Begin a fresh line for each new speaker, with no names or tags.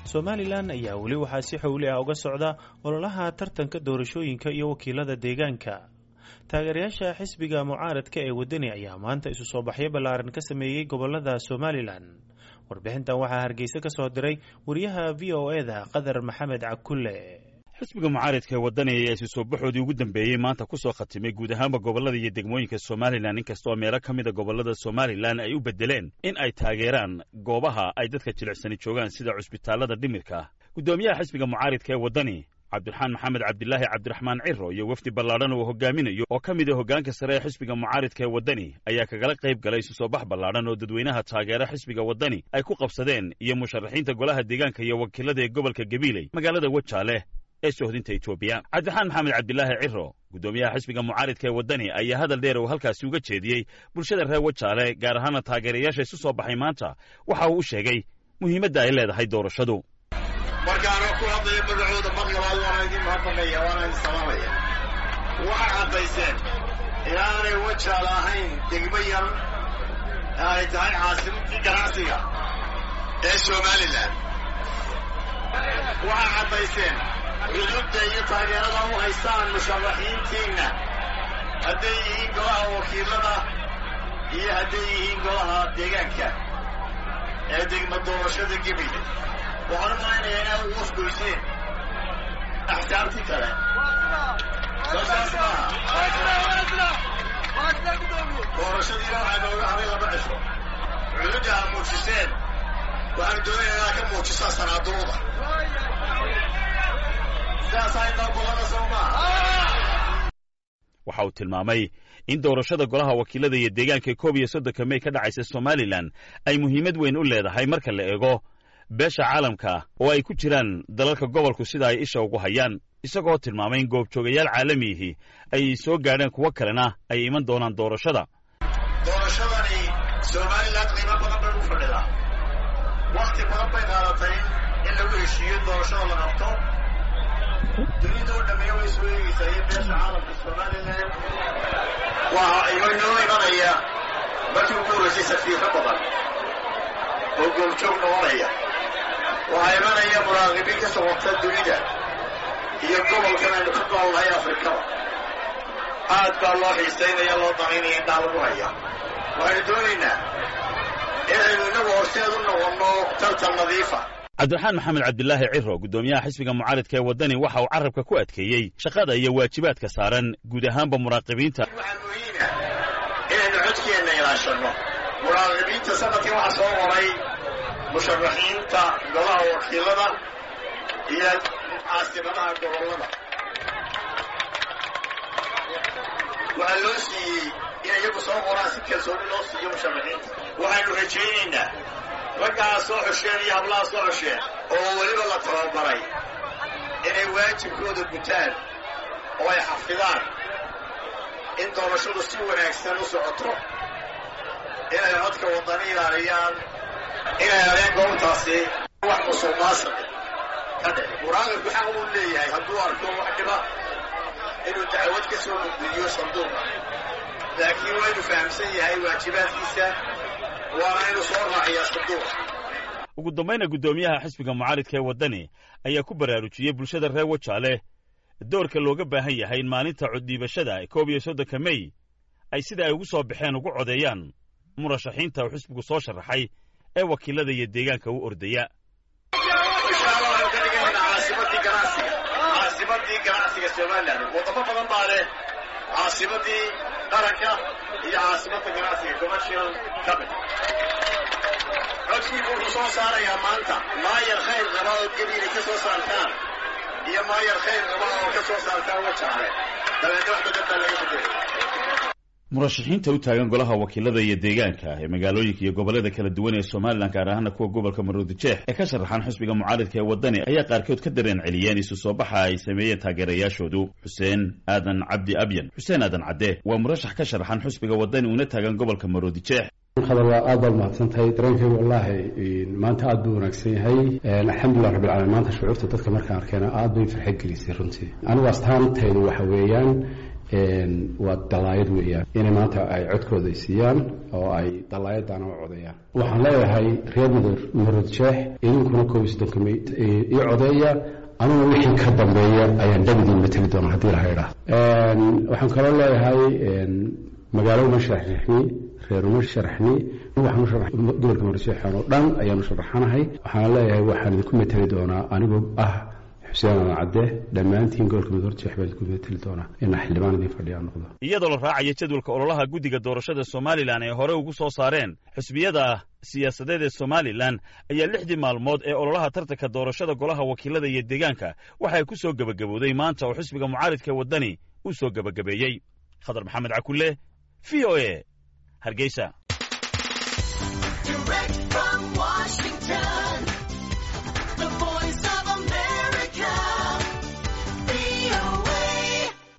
somalilan ayaa weli waxaa si xowli ah uga socda ololaha tartanka doorashooyinka iyo wakiilada deegaanka taageerayaasha xisbiga mucaaradka ee waddani ayaa maanta isu soo baxyo ballaaran ka sameeyey gobolada somalilan warbixintan waxaa hargeysa ka soo diray wariyaha v o e da qadar maxamed cakulle
xisbiga mucaaridka ee waddani ayaa isu soo baxoodii ugu dambeeyey maanta ku soo khatimay guud ahaanba gobollada iyo degmooyinka somalilan inkastoo meelo ka mida gobollada somalilan ay u beddeleen in ay taageeraan goobaha ay dadka jilicsani joogaan sida cusbitaallada dhimirka guddoomiyaha xisbiga mucaaridka ee waddani cabdiraxmaan maxamed cabdilaahi cabdiraxmaan ciro iyo wafdi ballaadhan uu hogaaminayo oo ka mid a hoggaanka sare ee xisbiga mucaaridka ee waddani ayaa kagala qayb galay isu soo bax ballaadhan oo dadweynaha taageera xisbiga waddani ay ku qabsadeen iyo musharaxiinta golaha deegaanka iyo wakiilada ee gobolka gabiiley magaalada wajaale ee sohdinta etoobiya cabdiraxmaan maxamed cabdilaahi ciro guddoomiyaha xisbiga mucaaridka ee waddani ayaa hadal dheer uu halkaasi uga jeediyey bulshada reer wajaale gaar ahaana taageerayaasha isu soo baxay maanta waxa uu u sheegay muhiimadda ay leedahay doorashadu
markaanoo ku hadlaya magacooda mar labaad waana idin mahadnaqaya waana idin salaamaya waxay caddayseen inaanay wajaal ahayn degmo yar ee ay tahay caasimadii ganacsiga ee somalilan waxay caddayseen cudubda iyo taageerada u haystaan musharaxiintiinna hadday yihiin golaha wakiilada iyo hadday yihiin golaha deegaanka ee degmo doorashada gebile waxaan u malaynayaa inaad ugu wasgoyseen axsaabtii kale soosaas maaha doorashadiina waxaa nooga haday laba cisho cududda aad muujiseen waxaan doonaya inaad ka muujisaan sanaaduuda sidaasaa inoo bolana soo maaha
waxa uu tilmaamay in doorashada golaha wakiilada iyo deegaanka koob iyo soddonka mey ka dhacaysa somalilan ay muhiimad weyn u leedahay marka la eego beesha caalamka oo ay ku jiraan dalalka gobolku sida ay isha ugu hayaan isagoo tilmaamay in goobjoogayaal caalamiihi ay soo gaadheen kuwo kalena ay iman doonaan doorashada
doorashadani somalilan qiimo badan bay u fadhidaa wakhti badan bay qaadatay in lagu heshiiyo doorashada la qabto dunida oo dhammeeya way soo eegeysaa iyo beesha caalamka somalilan waa inoo imanaya markii ugu horreysay safiiro badan oo goobjoog noqonaya waxaa imanaya muraaqibiin ka socota dunida iyo gobolkan aynu ka noolnahay afrikada aad baa loo xiisaynaya loo danaynaya indhaa lagu haya waxaynu doonaynaa inaynu innagu horseed u noqonno tartan nadiifa
cabdiraxmaan maxamed cabdilaahi ciro guddoomiyaha xisbiga mucaaridka ee waddani waxa uu carrabka ku adkeeyey shaqada iyo waajibaadka saaran guud ahaanba muraaqibiinta
waxaa muhiima inaynu codkeenna ilaashanno muraaqibiinta sanadkii waxaa soo maray musharaxiinta golaha wakiilada iyo caasimadaha gobollada waxaa loo siiyey in iyagu soo qoraan si kalsooni loo siiyo musharaxiinta waxaanu rajaynaynaa raggaa soo xosheen iyo hablaha soo xosheen oo weliba la tababaray inay waajibkooda gutaan oo ay xafidaan in doorashadu si wanaagsan u socoto inay codka waddani ilaaliyaan inay adeen goobtaasi wax musuqmaasuqa ka dhici muraaqibku xaq uu leeyahay hadduu arko wax dhiba inuu dacwad ka soo gudbiyo sanduuqa laakiin waa inuu fahamsan yahay waajibaadkiisa waana inuu soo raaciyaa sanduuqa
ugu dambayna guddoomiyaha xisbiga mucaaridka ee waddani ayaa ku baraarujiyey bulshada reer wajaale doorka looga baahan yahay in maalinta coddhiibashada koob iyo soddonka mey ay sida ay ugu soo baxeen ugu codeeyaan murashaxiinta uu xisbigu soo sharaxay ee wakiilada iyo deegaanka u ordaya
inshaalla waxaynu ka dhiganaynaa caasimadii ganacsiga caasimadii ganacsiga somalilan wadamo badan baa leh caasimadii qaranka iyo caasimadda ganacsiga commercial capital codkiibu wuxuu soo saarayaa maanta maayar khayr qaba oo gebiinay ka soo saartaan iyo maayar khayr qaba oo ka soo saartaan wajaale dabeedna wax badan baa laga bedelay
murashaxiinta u taagan golaha wakiilada iyo deegaanka ee magaalooyinka iyo gobollada kala duwan ee somalilan gaar ahaana kuwa gobolka maroodijeex ee ka sharaxan xisbiga mucaaridka ee waddani ayaa qaarkood ka dareen celiyeen isu soo baxa ay sameeyeen taageerayaashoodu xuseen aadan cabdi abyan xuseen aadan cadde waa murashax ka sharaxan xisbiga waddani uuna taagan gobolka maroodijeex
khadar waa aad baad mahadsantahay dareenkaygu wallaahi maanta aad buu wanaagsan yahay alxamdulilah rabbil caalamiin maanta shucuurta dadka markaan arkeena aad bay farxad gelisay runtii anigu astaantaydu waxa weeyaan waa dalaayad weeyaan inay maanta ay codkooda siiyaan oo ay dalaayadana u codeeyaan waxaan leeyahay reer mudurad jeex idinkuna koob iyo soddonka may ii codeeya anuna wixii ka dambeeya ayaan dhagdiin mateli doona haddii la haydhaa waxaan kaloo leeyahay magaalo uma sharaxni reer uma sharaxni waxaan gobolka murasheexan oo dhan ayaanu sharaxanahay waxaana leeyahay waxaan idinku mateli doonaa anigoo ah xuseen adan cadde dhammaantiin gobolka mudurjeex baan idinku mateli doonaa inaa xildhibaan idin fadhiyaa noqdo
iyadoo la raacayo jadwalka ololaha guddiga doorashada somalilan ee hore ugu soo saareen xisbiyada siyaasadeed ee somalilan ayaa lixdii maalmood ee ololaha tartanka doorashada golaha wakiilada iyo deegaanka waxay ku soo gebagabowday maanta oo xisbiga mucaaridka waddani uu soo gebagabeeyey khadar maxamed cakulle v o e hargeysa